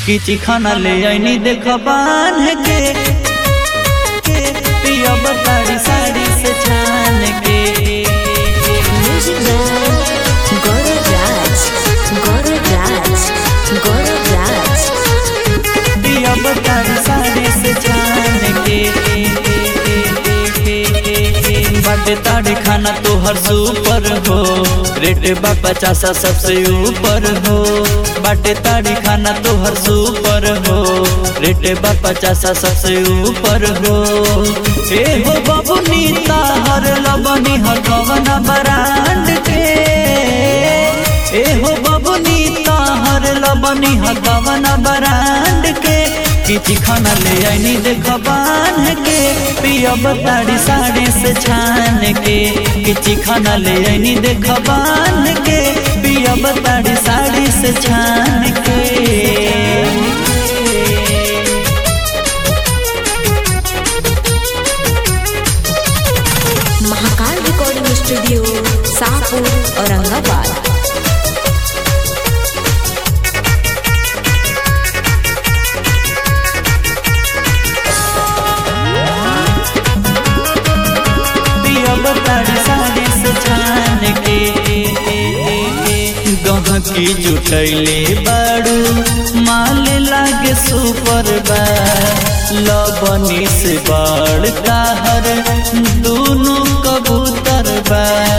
किची खाना ले आईनी देख बांध के के पिया बताड़ी साड़ी से छान के Music Man, Goro Raj, Goro Raj, Goro Raj. पिया बताड़ी साड़ी से छान के बाटे ताड़ी खाना तो हर सुपर हो रेट बा पचासा सबसे ऊपर हो बाटे ताड़ी खाना तो हर सुपर हो रेट बा पचासा सबसे ऊपर हो ए हो बबुनी ताहर लबनी हर कवन ब्रांड के ए हो बबुनी ताहर लबनी हर कवन ब्रांड के किची खाना ले आईनी देख बांध के पिया बताड़ी साड़ी से छान के किची खाना ले आईनी देख बांध के पिया बताड़ी साड़ी से छान के महाकाल रिकॉर्डिंग स्टूडियो शाहपुर औरंगाबाद पिया बताड़ी साड़ी से छान के गहकी जुटैले बाड़ू माल लागे सुपर बा लबनी से बड़ काहर दोनों कबूतर बा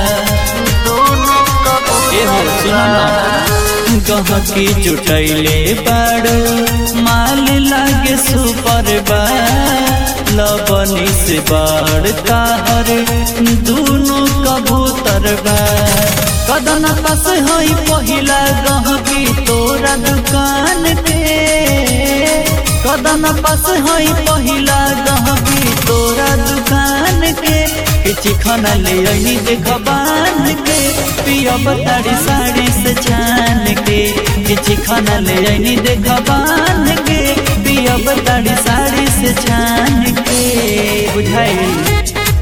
ए हो सुनो ना गहकी जुटैले बाड़ू माल लागे सुपर बा लबनी से बड़ काहर दोनों कबूतर बा कदन पास हई पहिला गहकी तोरा दुकान के कदन पास हई पहिला गहकी तोरा दुकान के किची खाना ले आईनी देख बांध के पिया बताड़ी साड़ी से छान के किची खाना ले आईनी देख बांध के पिया बताड़ी साड़ी से छान के बुझाई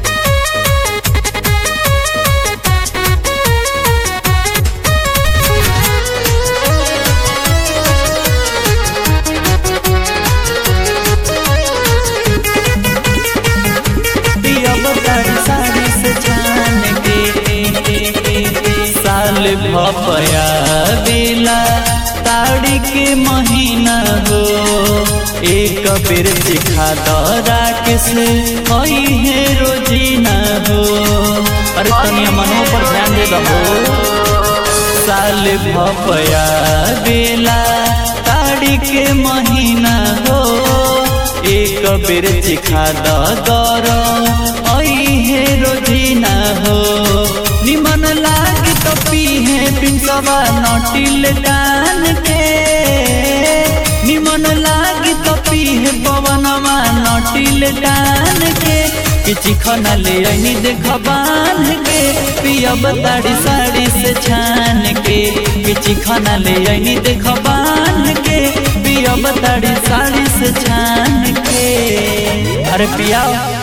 पिया बताड़ी साड़ी से छान के साल भपया बेला ताड़ी के महीना हो एक बेर सिखा दरा के से हई है रोजीना हो अरे तनिया मनो पर ध्यान दे दो साल भपया बेला ताड़ी के महीना हो एक बेर चिखा दर आई है रोजीना हो निमन लाग तो पीहे पिंसवा नटिल डान के निमन लाग तो पीहे पवनवा नटिल डान के किची खाना ले आईनी देख बांध के पिया बताड़ी साड़ी से छान के किची खाना ले आईनी देख बांध के पिया बताड़ी साड़ी से छान के अरे पिया